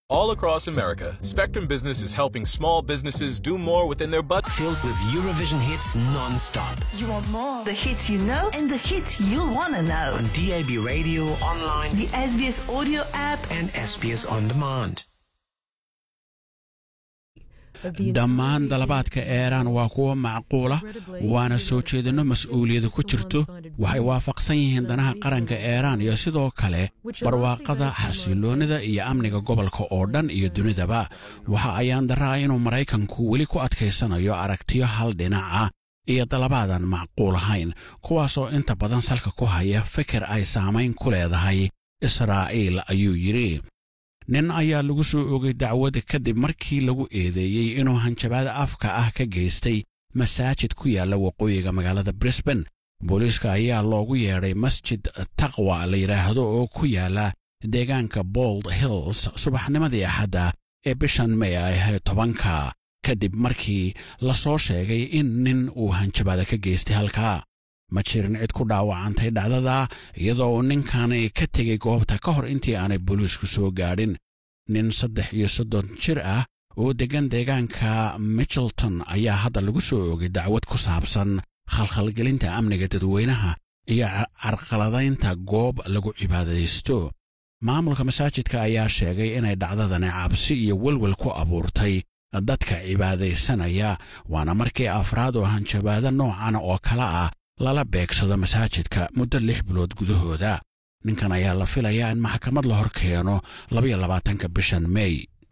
All across America, Spectrum Business is helping small businesses do more within their budget. Filled with Eurovision hits non-stop. You want more? The hits you know and the hits you'll want to know. On DAB radio, online, The SBS audio app. and SBS On Demand. dhammaan dalabaadka eeraan waa kuwo macquula waana soo jeedinno mas'uuliyadu ku jirto waxay waafaqsan yihiin danaha qaranka eeraan iyo sidoo kale barwaaqada xasiloonnida iyo amniga gobolka oo dhan iyo dunidaba waxa ayaan daraa inuu maraykanku weli ku adkaysanayo aragtiyo hal dhinaca iyo dalabaadan macquul ahayn kuwaasoo inta badan salka ku haya fikir ay saamayn ku leedahay israa'iil ayuu yidhi nin ayaa lagu soo ogay dacwada kadib markii lagu eedeeyey inuu hanjabaada afka ah ka geystay masaajid ku yaalla waqooyiga magaalada brisban booliiska ayaa loogu yeedhay masjid taqwa la yidhaahdo oo ku yaalla deegaanka bold hills subaxnimadii axadda ee bishan may ay ahayd tobanka kadib markii la soo sheegay in nin uu hanjabaada ka geystay halkaa ma jirin cid ku dhaawacantay dhacdada iyadoo uu ninkani ka tegey goobta ka hor intii aanay booliisku soo gaadhin nin saddex iyo soddon jir ah oo deggan deegaanka mitchelton ayaa hadda lagu soo oogay dacwad ku saabsan khalkhalgelinta amniga dadweynaha iyo carqaladaynta goob lagu cibaadaysto maamulka masaajidka ayaa sheegay inay dhacdadani cabsi iyo welwel ku abuurtay dadka cibaadaysanaya waana markii afraad oo hanjabaado noocan oo kale ah lala beegsado masaajidka muddo lix bilood gudahooda ninkan ayaa la filayaa in maxkamad la hor keeno labaiyo labaatanka bishan mey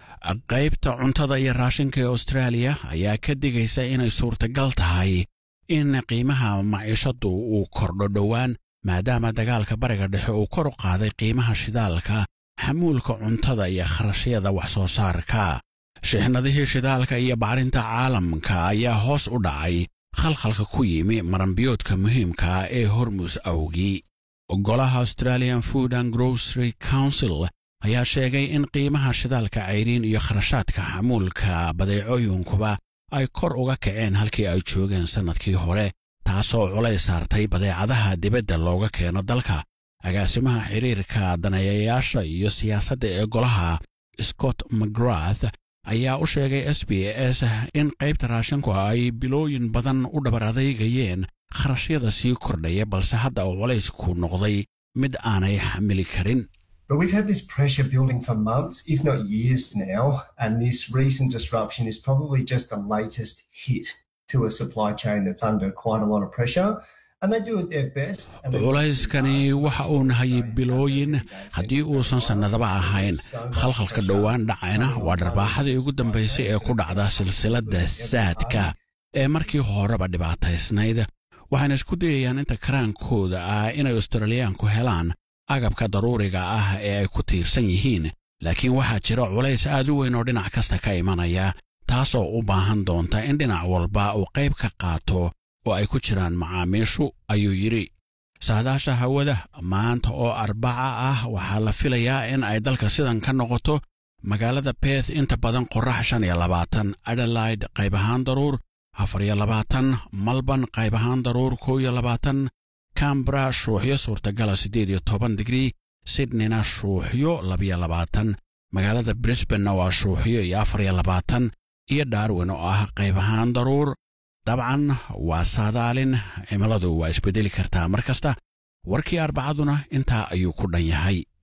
qaybta cuntada iyo raashinka ee austraaliya ayaa ka digaysa inay suurtagal tahay in qiimaha maciishaddu uu kordho dhowaan maadaama dagaalka bariga dhexe uu kor u qaaday qiimaha shidaalka xamuulka cuntada iyo kharashyada wax soo saarka shixnadihii shidaalka iyo bacrinta caalamka ayaa hoos u dhacay khalkhalka ku yimi maranbiyoodka muhiimka ee hormus awgii golaha australian food and grocery council ayaa sheegay in qiimaha shidaalka cayriin iyo kharashaadka xamuulka badeecooyinkuba ay kor uga kaceen halkii ay joogeen sannadkii hore taasoo culays saartay badeecadaha dibadda looga keeno dalka agaasimaha xiriirka daneeyayaasha iyo siyaasadda ee golaha scott mcgrath ayaa u sheegay s b s in qaybta raashinku ay bilooyin badan u dhabar adeygayeen kharashyada sii kordhaya balse hadda uu culaysku noqday mid aanay xamili karin But we've had this pressure building for months, if not years now, and this recent disruption is probably just the latest hit to a supply chain that's under quite a lot of pressure. And they do it their best. and they- culayskani waxa uu nahayay bilooyin haddii uusan sannadaba ahayn khalkhalka dhowaan dhacayna waa dharbaaxadii ugu dambaysay ee ku dhacda silsiladda saadka ee markii horeba dhibaataysnayd waxayna isku dayayaan inta karaankooda ah inay australiyaanku helaan agabka daruuriga ah ee ay ku tiirsan yihiin laakiin waxaa jira culays aad u weyn oo dhinac kasta ka imanaya taasoo u baahan doonta in dhinac walba uu qayb ka qaato oo ay ku jiraan macaamiishu ayuu yidhi saadaasha hawada maanta oo arbaca ah waxaa la filayaa in ay dalka sidan ka noqoto magaalada beth inta badan qorrax shan iyo labaatan adelaide qayb ahaan daruur afar iyo labaatan malban qayb ahaan daruur kow iyo labaatan cambra shuuxyo suurtagala siddeed iyo toban digrii sydneyna shuuxyo labiyo labaatan magaalada brisbanna waa shuuxyo iyo afar iyo labaatan iyo darwin oo ah qayb ahaan daruur dabcan waa saadaalin cimiladu waa isbeddeli kartaa mar kasta warkii arbacaduna intaa ayuu ku dhan yahay